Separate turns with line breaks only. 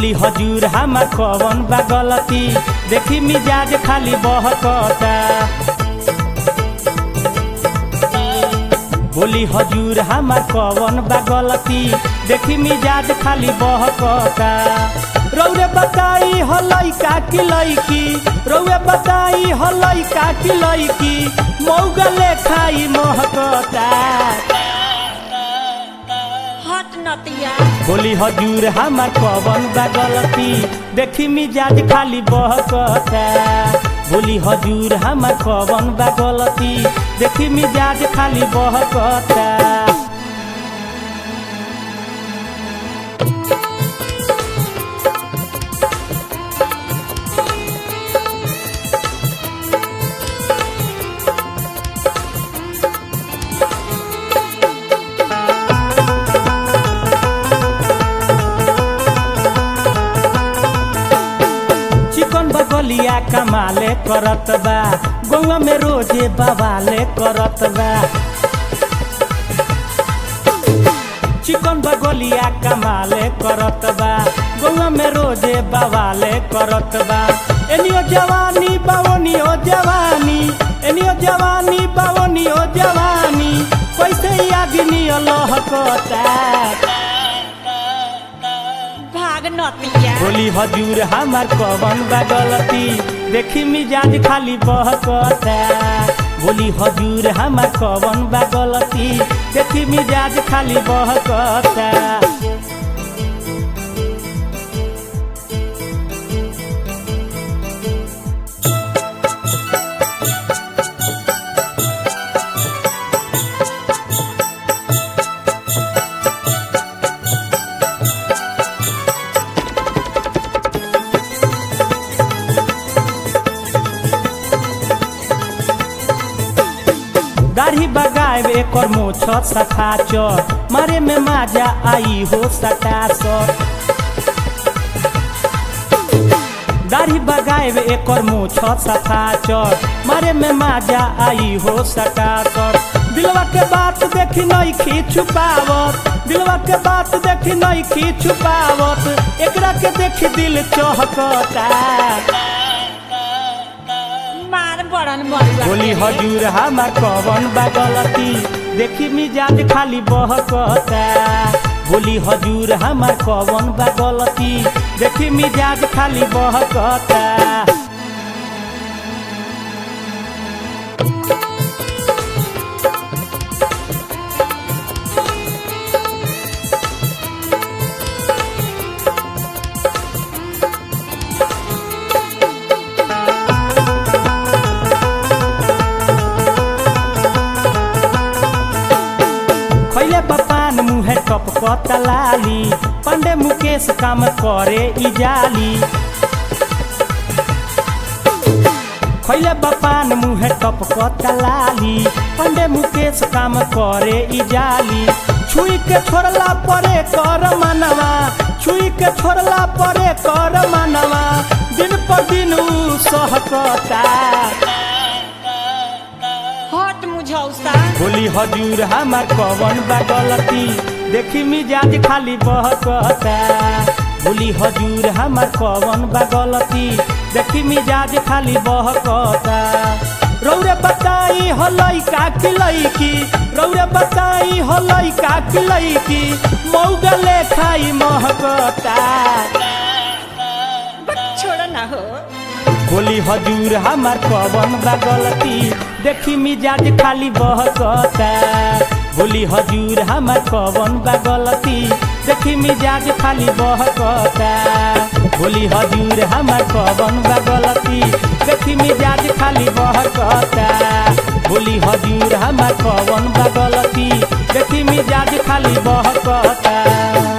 बोली हजूर हमार कवन बा गलती देखी मिजाज खाली बहकता बोली हजूर हमार कवन बा गलती देखी मिजाज खाली बहकता रौरे बताई हो लइका की लइकी रौरे बताई हो लइका की लइकी मौगा लेखाई महकता
हट नतिया
बोली हजूर हमार कवन बा गलती देखी मिजाज खाली बहकता बोली हजूर हमार कवन बा गलती देखी मिजाज खाली बहकता चिकन बगलिया कमाले करत बा गौवा में रोजे बवाले करत बा चिकन बगलिया कमाले करत बा गौवा में रोजे बवाले करत बा एनियो जवानी बावनियो जवानी एनियो जवानी बावनियो जवानी कैसे अग्नि लहकता
भाग नतिया
बोली हजूर हमार कवन बा गलती देखी मिजाज खाली बहकता बोली हजूर हमार कवन बा गलती देखी मिजाज खाली बहकता दाढ़ी बगाए एकर मोछ सफा चर मारे में माजा आई हो सटासर दाढ़ी बगाए एकर मोछ सफा चर मारे में माजा आई हो सटासर दिलवा के बात देखी नहीं खी छुपावत दिलवा के बात देखी नहीं खी छुपावत एकरा के देखी दिल चहकता
मार बड़न मरुआ
बोली हजूर हमार कवन बा गलती देखी मिजाज खाली बहकता बोली हजूर हमार कवन बा गलती देखी मिजाज खाली बहकता खैले पपान मुहे टपक लाली पंडे मुकेश काम करे इजाली खैले बपान मुहे टपक लाली पंडे मुकेश काम करे इजाली छुई के छोड़ला परे कर मनवा छुई के छोड़ला परे कर मनवा दिन पर दिन ऊ सहकता
हट मुझौसा
बोली हजूर हमार कवन बा गलती देखी मिजाज खाली बहकता बोली हजूर हमार कवन बा गलती देखी मिजाज खाली बहकता रौरे बताई हो लइका की लइकी रौरे बताई हो लइका की लइकी मौगा लेखाई महकता
बक छोड़ ना हो
बोली हजूर हमार कवन बा गलती देखी मिजाज खाली बहकता बोली हजूर हमार कवन बा गलती देखी मिजाज खाली बहकता बोली हजूर हमार कवन बा गलती देखी मिजाज खाली बहकता बोली हजूर हमार कवन बा गलती देखी मिजाज खाली बहकता